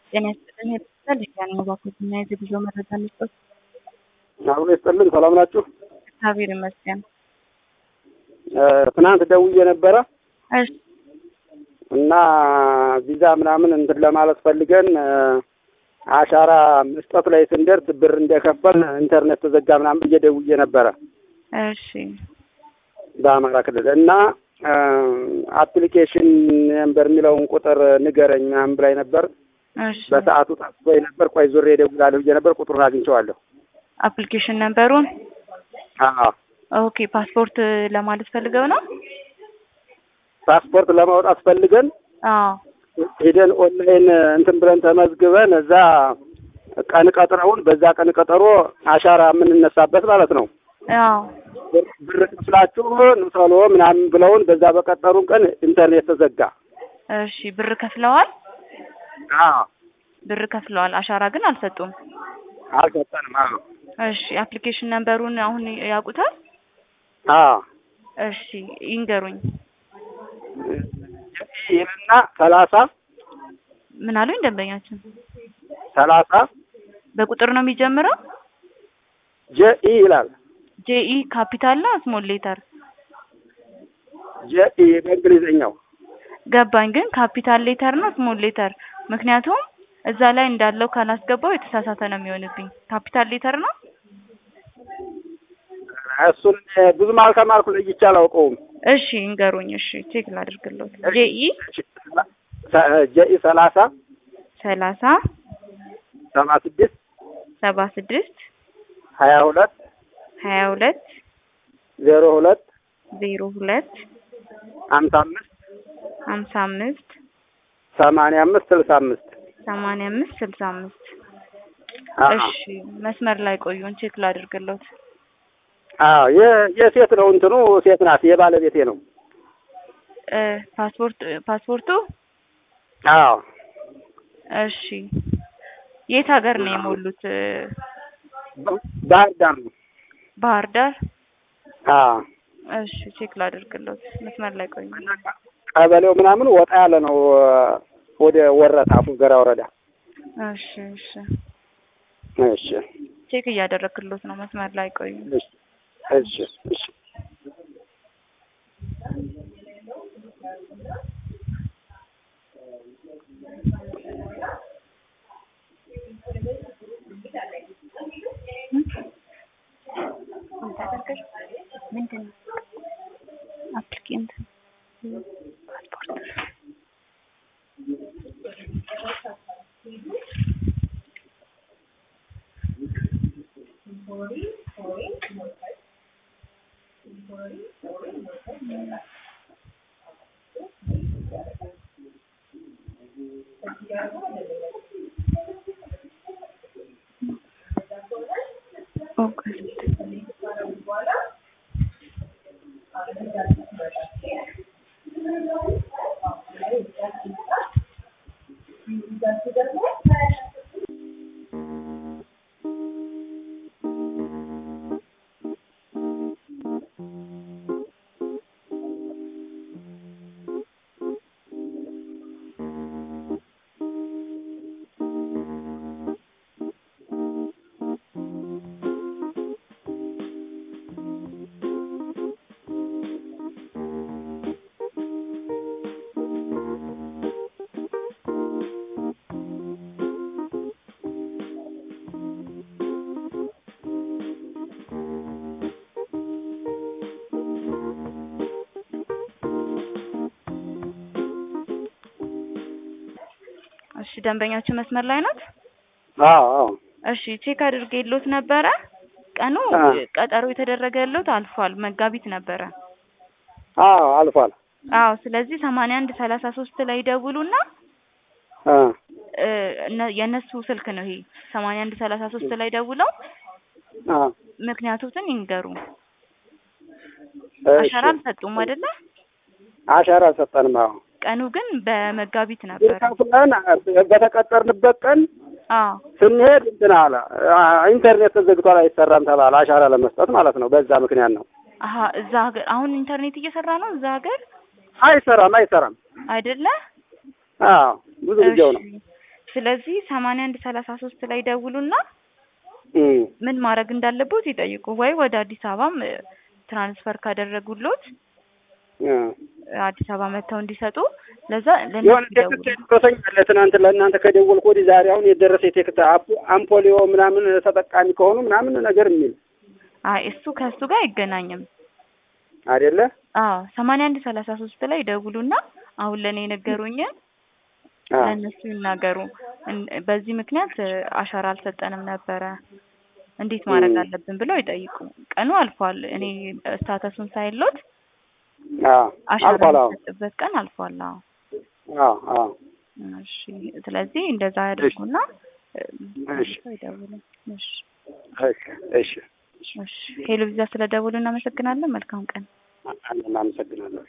ጤና ይስጥልኝ የተባለ ያን መባኮትና የጉዞ መረጃ መስጠት አሁን ይስጥልን። ሰላም ናችሁ? እግዚአብሔር ይመስገን። ትናንት ደውዬ ነበረ እሺ እና ቪዛ ምናምን እንትን ለማለት ፈልገን አሻራ መስጠት ላይ ስንደርስ ብር እንደከፈል ኢንተርኔት ተዘጋ ምናምን ብዬ ደውዬ ነበረ እሺ በአማራ ክልል እና አፕሊኬሽን ነምበር የሚለውን ቁጥር ንገረኝ ምናምን ብላኝ ነበር። እሺ በሰዓቱ ጠፍቶኝ ነበር። ቆይ ዙሬ እደውላለሁ ብዬ ነበር። ቁጥሩን አግኝቼዋለሁ። አፕሊኬሽን ነምበሩን አዎ ኦኬ ፓስፖርት ለማለት ፈልገው ነው? ፓስፖርት ለማውጣት ፈልገን አዎ ሄደን ኦንላይን እንትን ብለን ተመዝግበን እዛ ቀን ቀጥረውን በዛ ቀን ቀጠሮ አሻራ የምንነሳበት ማለት ነው። አዎ ብር ክፍላችሁ ንውሰሎ ምናምን ብለውን በዛ በቀጠሩን ቀን ኢንተርኔት ተዘጋ። እሺ ብር ከፍለዋል? አዎ ብር ከፍለዋል። አሻራ ግን አልሰጡም። አልሰጠንም። አዎ እሺ አፕሊኬሽን ነምበሩን አሁን ያውቁታል? አዎ እሺ ይንገሩኝ። ይልና ሰላሳ ምን አሉኝ ደንበኛችን? ሰላሳ በቁጥር ነው የሚጀምረው? ጀኢ ይላል። ጄኢ ካፒታል ነው ስሞል ሌተር? ጀኢ በእንግሊዝኛው ገባኝ። ግን ካፒታል ሌተር ነው ስሞል ሌተር? ምክንያቱም እዛ ላይ እንዳለው ካላስገባው የተሳሳተ ነው የሚሆንብኝ። ካፒታል ሌተር ነው? እሱን ብዙም አልተማርኩ ለይቼ አላውቀውም። እሺ ይንገሩኝ። እሺ ቼክ ላድርግሎት። ጄኢ ጀኢ ሰላሳ ሰላሳ ሰባ ስድስት ሰባ ስድስት ሀያ ሁለት ሀያ ሁለት ዜሮ ሁለት ዜሮ ሁለት ሀምሳ አምስት ሀምሳ አምስት ሰማንያ አምስት ስልሳ አምስት ሰማንያ አምስት ስልሳ አምስት አዎ እሺ መስመር ላይ ቆዩን ቼክ ላድርግሎት። አዎ የ- የሴት ነው እንትኑ ሴት ናት የባለቤቴ ነው። እ ፓስፖርት ፓስፖርቱ አዎ እሺ የት ሀገር ነው የሞሉት? እ ባህር ዳር ነው። ባህር ዳር። አዎ እሺ ቼክ ላድርግሎት። መስመር ላይ ቆዩ። ቀበሌው ምናምን ወጣ ያለ ነው ወደ ወረታ ፉገራ ወረዳ። እሺ እሺ እሺ ቼክ እያደረግክሎት ነው። መስመር ላይ ቆዩ። እሺ እሺ እሺ ምንድን ነው አፕሊኬንት ፓስፖርት ኦገስት እሺ ደንበኛችን መስመር ላይ ናት? አዎ አዎ እሺ ቼክ አድርጌሎት ነበረ። ቀኑ አ ቀጠሮ የተደረገሎት አልፏል። መጋቢት ነበረ። አዎ አልፏል። አዎ ስለዚህ ሰማንያ አንድ ሰላሳ ሶስት ላይ ደውሉና አ እ እነ- የእነሱ ስልክ ነው ይሄ ሰማንያ አንድ ሰላሳ ሶስት ላይ ደውለው አ ምክንያቱትን ይንገሩ። እሺ አሻራ አልሰጡም አይደለ? አሻራ አልሰጠንም። አዎ ቀኑ ግን በመጋቢት ነበረ። ከፍለን በተቀጠርንበት ቀን አዎ ስንሄድ እንትን አለ አ- ኢንተርኔት ተዘግቷል አይሰራም ተባለ። አሻራ ለመስጠት ማለት ነው። በዛ ምክንያት ነው። አሀ እዛ ሀገር አሁን ኢንተርኔት እየሰራ ነው እዛ ሀገር አይሰራም አይሰራም። አይደለ? አዎ ብዙ ጊዜው ነው። እሺ ስለዚህ ሰማንያ አንድ ሰላሳ ሶስት ላይ ደውሉና እም፣ ምን ማድረግ እንዳለቦት ይጠይቁ። ወይ ወደ አዲስ አበባም እ፣ ትራንስፈር ካደረጉሎት እ። አዲስ አበባ መጥተው እንዲሰጡ ለዛ የሆነ ለነሱ ቴክስት ይደውሉ። ደረሰኛል ትናንት ለእናንተ ከደወልኩ ወዲህ ዛሬ አሁን የደረሰ ቴክስት አፕ- አምፖሊዮ ምናምን ተጠቃሚ ከሆኑ ምናምን ነገር የሚል አይ እሱ ከእሱ ጋር አይገናኝም። አይደለ? አዎ ሰማንያ አንድ ሰላሳ ሶስት ላይ ደውሉና አሁን ለእኔ የነገሩኝን አ ለእነሱ ይናገሩ። እን- በዚህ ምክንያት እ፣ አሻራ አልሰጠንም ነበረ እንዴት ማድረግ እም። አለብን ብለው ይጠይቁ። ቀኑ አልፏል። እኔ ስታተሱን ሳይሎት አ አሻራ አልፏል። አዎ የሚሰጥበት ቀን አልፏል። አዎ አዎ አዎ እሺ። ስለዚህ እንደዛ ያደርጉና እ፣ እሺ ይደውሉ። እሺ እሺ እሺ እሺ። ሄሎ ቪዛ ስለደውሉ እናመሰግናለን። መልካም ቀን። እናመሰግናለን።